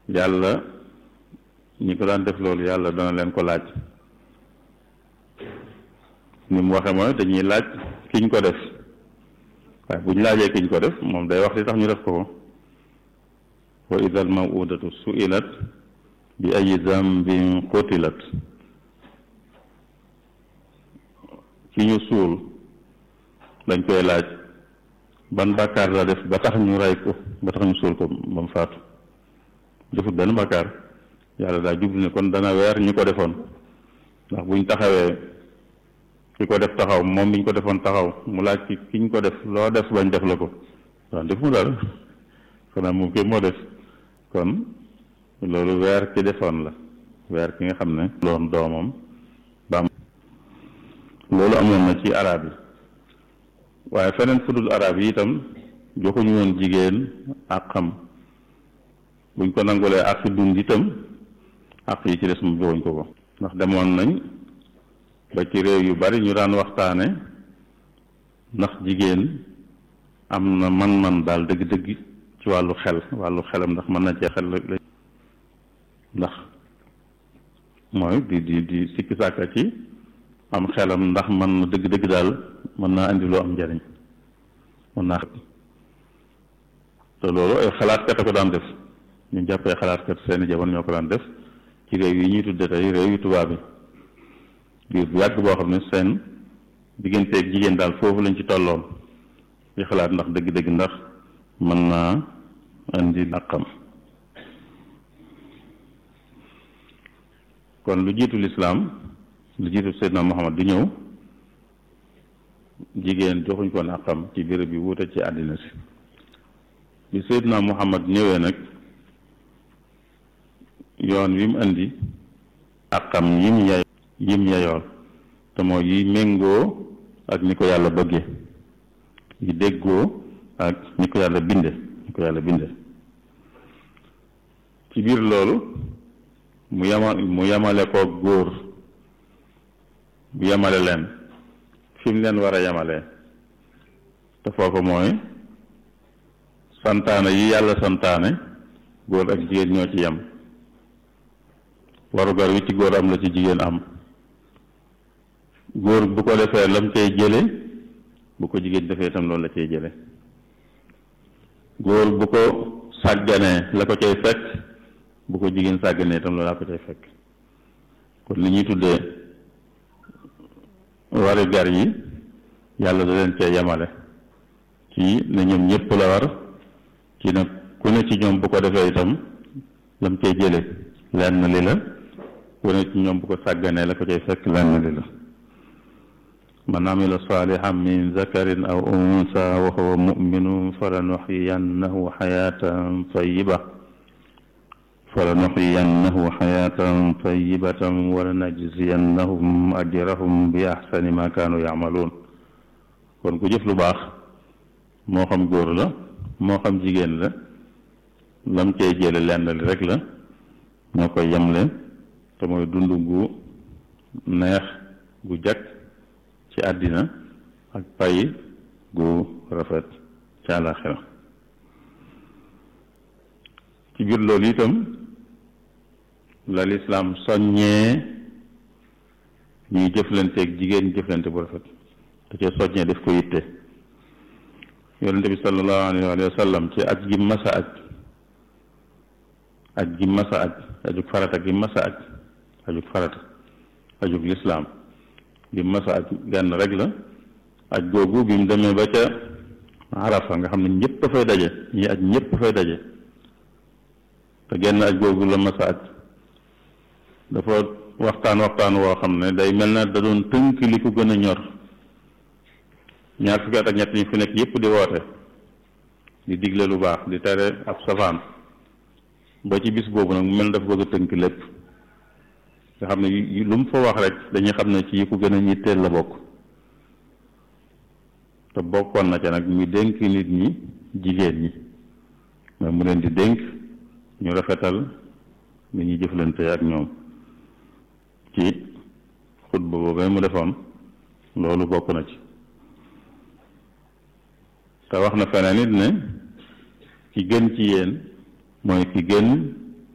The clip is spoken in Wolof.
yàlla ñi ko daan def loolu yàlla dana leen ko laaj ni mu waxe mooy dañuy laaj kiñ ko def waaye bu ñu laajee kiñ ko def moom day wax li tax ñu def ko ko wa ida al mawudatu suilat bi ay zambin qutilat ki ñu suul dañ koy laaj ban bàkkaar la def ba tax ñu rey ko ba tax ñu suul ko ba mu faatu defut benn bàkkaar yàlla daa jublu ne kon dana weer ñu ko defoon ndax buñ taxawee ki ko def taxaw moom biñ ko defoon taxaw mu laaj ki kiñ ko def loo def bañ def la ko waaw def mu dara xanaa moom kay moo def kon loolu weer ki defoon la weer ki nga xam ne loon doomam baam loolu amoon na ci arab yi waaye feneen fudul arab yi itam joxuñu woon jigéen ak xam buñ ko nangulee ak fi dund itam ak yi ci des mu joxuñ ko ko ndax demoon nañ ba ci réew yu bari ñu daan waxtaane ndax jigéen am na man-man daal dëgg-dëgg ci wàllu xel wàllu xelam ndax mën na cee xel la ndax mooy di di di sikki sàkka ci am xelam ndax man na dëgg-dëgg daal mën naa indi loo am njariñ mën naa te loolu ay xalaatkat a ko daan def ñu jàppee xalaatkat seeni jamono ñoo ko daan def ci réew yi ñuy tudde tey réew yu tubaab yi biir bu yàgg boo xam ne seen digganteeg jigéen daal foofu lañ ci tolloon di xalaat ndax dëgg-dëgg ndax mën naa indi naqam kon lu jiitu lislaam lu jiitu Seydina Muhammad di ñëw jigéen joxuñ ko naqam ci béréb bi wuute ci àddina si bi Seydina Muhammad ñëwee nag yoon wi mu indi àqam yim yay yim yayool te mooy yi méngoo ak ni ko yàlla bëgge yi déggoo ak ni ko yàlla binde ni ko yàlla binde ci biir loolu mu yama mu yamale ko góor bu yamale leen fi mu leen war a yamalee te foofu mooy santaane yi yàlla santaane góor ak jigéen ñoo ci yem warugar wi ci góor am la ci jigéen am góor bu ko defee lam cay jële bu ko jigéen defee itam loolu la cay jële góor bu ko sàgganee la ko cay fekk bu ko jigéen sàgganee itam loolu la ko cay fekk kon li ñuy tuddee wari gar yi yàlla da leen cee yemale ci ne ñoom ñëpp la war ci nag ku ne ci ñoom bu ko defee itam lam cay jële lenn li la ku ne ci ñoom bu ko sàgganee la ko cay fekk lenn li la man amila salihan min zakarin aw unsa wa huwa muminun falanuxyiyannahu xayatan tayiba falanuxyiyannahu xayatan tayibatan wa lanajziyannahum ajrahum bi axsani ma kaanu yacmaluun kon ku jëf lu baax moo xam góor la moo xam jigéen la lam cey jële lenn li rek la ñoo koy yemle te mooy dund gu neex gu jag ci àddina ak pay gu rafet ci àllaaxira ci biir loolu itam la lislaam soññee ñuy jëflanteeg jigéen jëflante bu rafet te cee soññee def ko yitte yonente bi sallallahu alayhi wa sallam ci aj gi masa aj aj gi masa aj ajug farata gi masa aj ajug farata ajug lislaam gi masa aj genn rek la aj googu bi mu demee ba ca arafa nga xam ne ñëpp a fay daje ñi aj ñëpp a fay daje te genn aj googu la masa aj dafa waxtaan waxtaan woo xam ne day mel na da doon tënk li ko gën a ñor ñaar fukki at ak ñett ñi fi nekk yëpp di woote di digle lu baax di tere ab safaan ba ci bis boobu nag mu mel dafa bëgg a tënk lépp nga xam ne lu mu fa wax rek dañuy xam ne ci yi ko gën a ñitteel la bokk te bokkoon na ca nag ñu dénk nit ñi jigéen ñi mais mu leen di dénk ñu rafetal ni ñuy jëflante ak ñoom ci xutba boobee mu defoon loolu bokk na ci te wax na feneen it ne ki gën ci yéen mooy ki gën